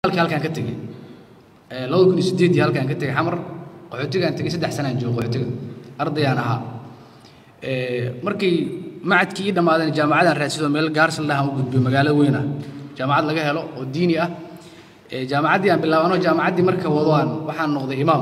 halkaan ka tegey labada kun iyo sideedii halkaan ka tegey xamar qaxootigaan tegey saddex sanaan joogo qaxootiga ardayaan ahaa markii macadkii ii dhammaadeen jaamacadaan raadsadoo meel gaarsan dhahan u gudbiyo magaalo weyn ah jaamacad laga helo oo diini ah jaamacaddii aan bilaabano jaamacaddii marka wado aan waxaan noqday imaam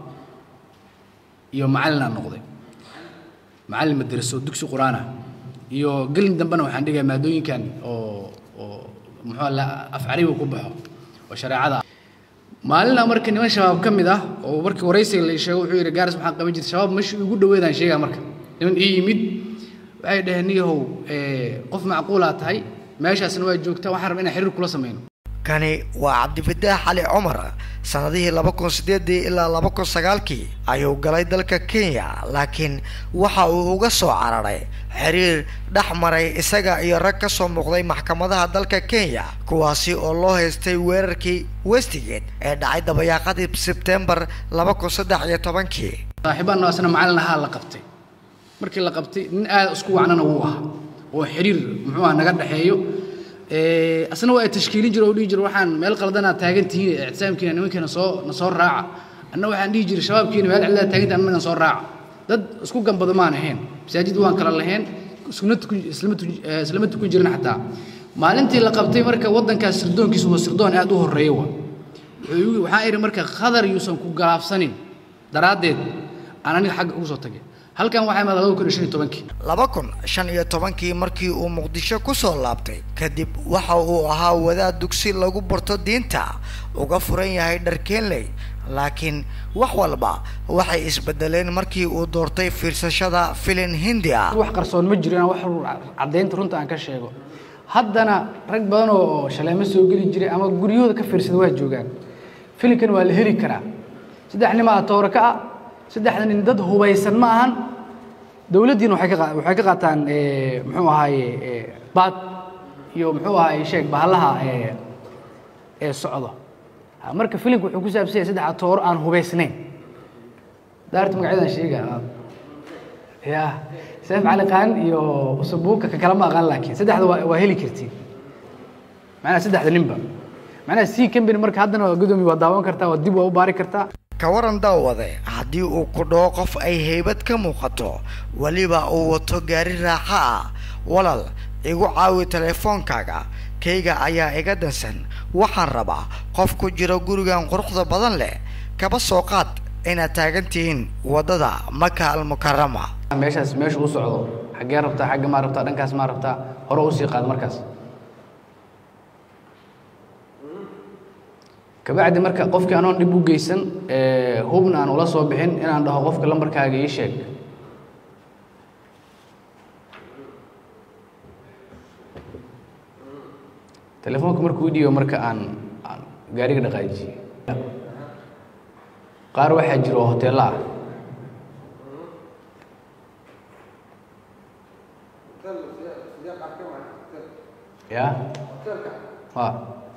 iyo macallin aan noqday macallin madraso dugsi qur-aan ah iyo gelin dambena waxaan dhigaya maadooyinkan oo oo muxuu la af carabiga ku baxo oo shareecada maalina marka niman shabaab ka mid ah oo markii waraysiga la sheego wuxuu yidhi gaaris maxaan qaban jirtay shabaab meeshii ugu dhoweedaan sheegaa marka niman ii yimid waxay dhaheen niyahow qof macquulaa tahay meeshaasna waa joogtaa waxaan rabaa inaan xiriir kula samayno kani waa cabdifataax cali cumar sanadihii laba kun sideedii ilaa laba kun sagaalkii ayuu galay dalka kenya laakiin waxa uu uga soo cararay xiriir dhex maray isaga iyo rag ka soo muuqday maxkamadaha dalka kenya kuwaasi oo loo haystay weerarkii westigate ee dhacay dabayaaqadii sebtembar laba kun saddex iyo tobankii saaxiibaan asna macallin ahaa la qabtay markii la qabtay nin aad isku wacnana wuu ahaa oo xiriir muxuu ah naga dhexeeyo asna waa tashkiilin jiro oo dhihi jiro waxaan meel qaldanaa taagan tihiin ictisaamkiina nimankeena soo na soo raaca anna waxaan dhihi jiray shabaabkiina meel cidlaa taagan tihiin annaga soo raaca dad isku gambado maan ahayn masaajid waan kala lahayn islama tukun islama tukun islama tukun jirin xataa maalintii la qabtay marka waddankaas sirdoonkiisu waa sirdoon aad u horreeya wa waxaan idhi marka khadar yuusan ku galaafsanin daraaddeed aan aniga xagga ugu soo tagay halkan waxaa imaada laba kun iyo shan iyo tobankii laba kun shan iyo tobankii markii uu muqdisho ku soo laabtay kadib waxa uu ahaa wadaad dugsi lagu barto diinta uga furan yahay dharkeenley laakiin wax walba waxay isbedeleen markii uu doortay fiirsashada filin hindi ah wax qarsoon ma jiro inaan wax caddaynta runta aan ka sheego haddana rag badan oo shaleemo soo geli jiray ama guryahooda ka fiirsada waa joogaan filinkan waa la heli karaa saddex nimaa toora ka ah saddexda nin dad hubaysan ma ahan dowladdiina waxay ka waxay ka qaataan muxuu ahaaye baad iyo muxuu ahaaye sheeg bahalaha ee socdo marka filimka wuxuu ku saabsan yahay saddex tooro aan hubaysnayn daarta magacyadaan sheega ya seef cali qaan iyo usabuuka ka kala ma aqaan laakiin saddexda waa waa heli kartiin macnaha saddexda ninba macnaha c company marka haddana waa gudoomiye waa daawan kartaa waa dib waa u baari kartaa ka waran daawade haddii uu ku dhaho qof ay haybad ka muuqato weliba uu wato gaari raaxa ah walal igu caawi telefoonkaaga kayga ayaa iga dansan waxaan rabaa qof ku jiro gurigan quruxda badan leh kaba soo qaad inaad taagan tihiin waddada maka almukarama meeshaas meesha u socdo xaggee rabtaa xagga maa rabtaa dhankaas maa rabtaa hore usii qaad markaas kabacdi marka qofkii anoon dhib u geysan hubna aan ula soo bixin inaan dhaho qofka lambarkaaga ii sheeg telefoonka markuu dhiibo marka aan aan gaariga dhaqaajiyey qaar waxaa jiro oo hoteello ah ya ha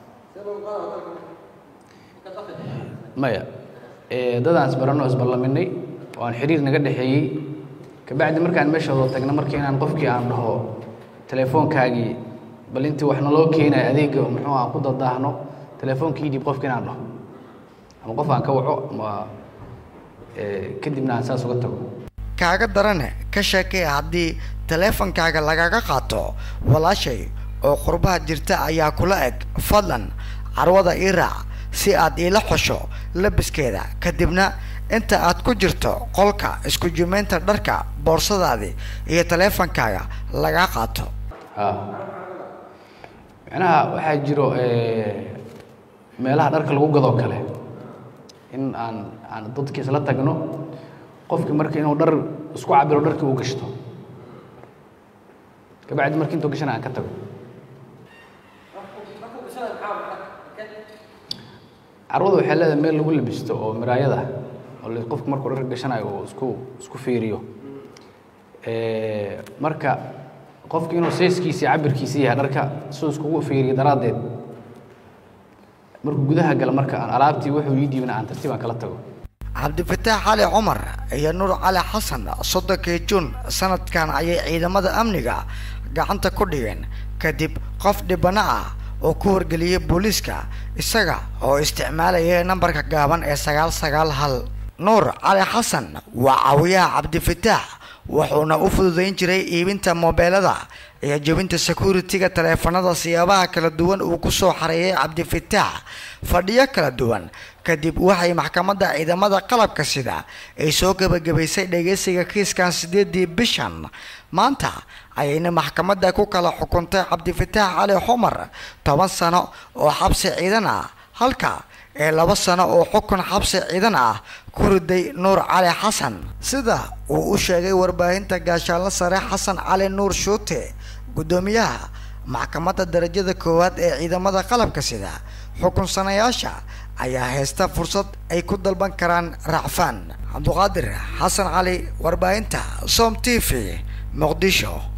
maya dadaan isbaranoo isballaminay oo aan xiriir naga dhexeeyey kabacdi markaan meesha wada tagna markii inaan qofkii aan dhaho telefoonkaagii bal intii wax naloo keenayo adeega muxuu aan ku dadaahno telefoonkii dhiib qofkii inaan dhaho ama qof aan ka waco ama kadibna aan saas uga tago kaaga darane ka sheekay haddii teleefonkaaga lagaga qaato walaashay oo qurbaha jirta ayaa kula eg fadlan carwada ii raac si aad iila xosho labiskeeda kadibna inta aad ku jirto qolka isku jimeynta dharka boorsadaadii iyo teleefonkaaga lagaa qaato micnaha waxaa jiro meelaha dharka lagu gadoo kale in aan aan dadkii isla tagno qofkii marka inuu dhar isku cabiro dharkii uu gashto kabacdi markii intuu gashana aan ka tago carwada waxay leedahay meel lagu labisto oo miraayada oo qofku markuu dhar gashanayo uu isku isku fiiriyo marka qofki inuu sayskiisi cabirkiisi yahay dharka siduu iskugu fiiriyo daraaddeed markuu gudaha gala marka aan alaabtii wuxuu ii dhiibna aan tartiib aan kala tago cabdifataax cali cumar iyo nuur cali xasan soddonkii juun sanadkan ayay ciidamada amniga gacanta ku dhigeen kadib qof dhibana ah oo ku wargeliyay booliiska isaga oo isticmaalaya nambarka gaaban ee sagaal sagaal hal nuur cali xasan waa caawiyaha cabdifataax wuxuuna u fududayn jiray iibinta moobeelada iyo jebinta security-ga taleefanada siyaabaha kala duwan uu kusoo xareeyay cabdifataax fadhiyo kala duwan kadib waxay maxkamadda ciidamada qalabka sida ay soo gebagabaysay dhageysiga kiiskan sideedii bishan maanta ayayna maxkamadda ku kala xukuntay cabdifataax cali xumar toban sano oo xabsi ciidan ah halka ee laba sano oo xukun xabsi ciidan ah ku riday nuur cali xasan sida uu u sheegay warbaahinta gaashaanle sare xasan cali nuur shuute guddoomiyaha maxkamadda darajada koowaad ee ciidamada qalabka sida xukunsanayaasha ayaa haysta fursad ay ku dalban karaan racfaan cabduqaadir xasan cali warbaahinta som t v muqdisho